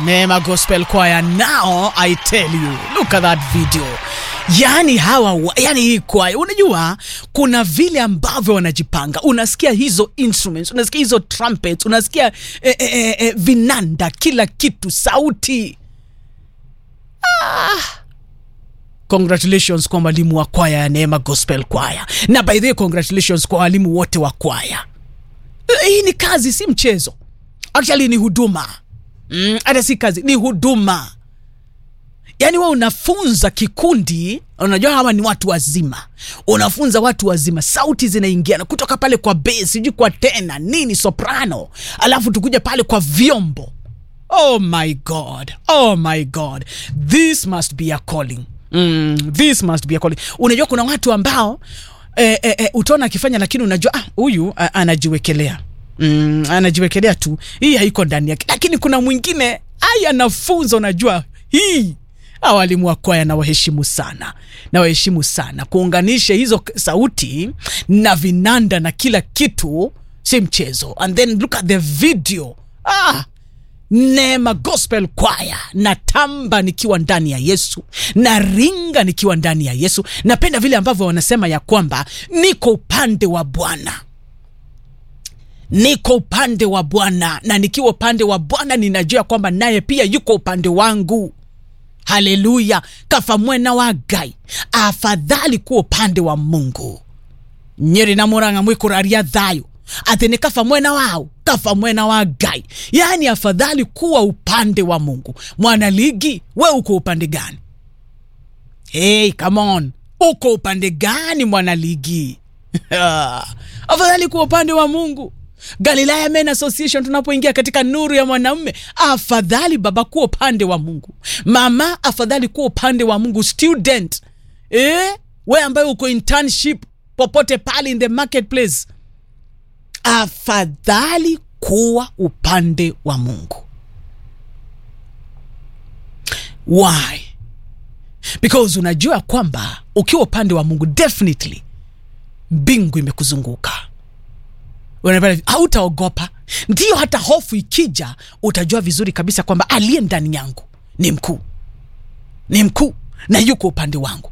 Neema Gospel Choir. Now I tell you, look at that video. Yani hawa wa- yani hii kwaya, unajua kuna vile ambavyo wanajipanga. Unasikia hizo instruments, unasikia hizo trumpets, unasikia eh, eh, eh, eh, vinanda, kila kitu, sauti. Congratulations kwa mwalimu wa kwaya ya Neema Gospel Choir, na by the way congratulations kwa walimu wote wa kwaya. Hii ni kazi, si mchezo. Actually ni huduma mm, hata si kazi, ni huduma. Yaani wewe unafunza kikundi, unajua hawa ni watu wazima, unafunza watu wazima, sauti zinaingiana kutoka pale kwa bass, sijui kwa tena nini, soprano, alafu tukuja pale kwa vyombo. Oh my God, oh my God, this must be a calling. Mm, this must be a calling. Unajua kuna watu ambao eh, eh, eh, utaona akifanya, lakini unajua ah, huyu ah, anajiwekelea mm, anajiwekelea tu, hii haiko ndani yake, lakini kuna mwingine ai anafunza, unajua hii Hawa walimu wa kwaya nawaheshimu sana, nawaheshimu sana. Kuunganisha hizo k- sauti na vinanda na kila kitu si mchezo. And then look at the video ah, Neema Gospel Choir, natamba nikiwa ndani ya Yesu, naringa nikiwa ndani ya Yesu. Napenda vile ambavyo wanasema ya kwamba niko upande wa Bwana niko upande wa Bwana, na nikiwa upande wa Bwana ninajua kwamba naye pia yuko upande wangu. Haleluya! kafa mwena wa Ngai, afadhali kuwa upande wa Mungu. nyeri na murang'a mwikuraria thayo ati ni kafa mwena wao kafa mwena wa Ngai, yaani afadhali kuwa upande wa Mungu. Mwanaligi, we uko upande gani? Hey, come on, uko upande gani mwanaligi? afadhali kuwa upande wa Mungu. Galilaya Men Association, tunapoingia katika nuru ya mwanamume, afadhali baba kuwa upande wa Mungu, mama afadhali kuwa upande wa Mungu, student eh, we ambaye uko internship popote pale in the marketplace, afadhali kuwa upande wa Mungu. Why? Because unajua kwamba ukiwa upande wa Mungu definitely mbingu imekuzunguka Unapata- hautaogopa. Ndiyo, hata hofu ikija, utajua vizuri kabisa kwamba aliye ndani yangu ni mkuu, ni mkuu na yuko upande wangu.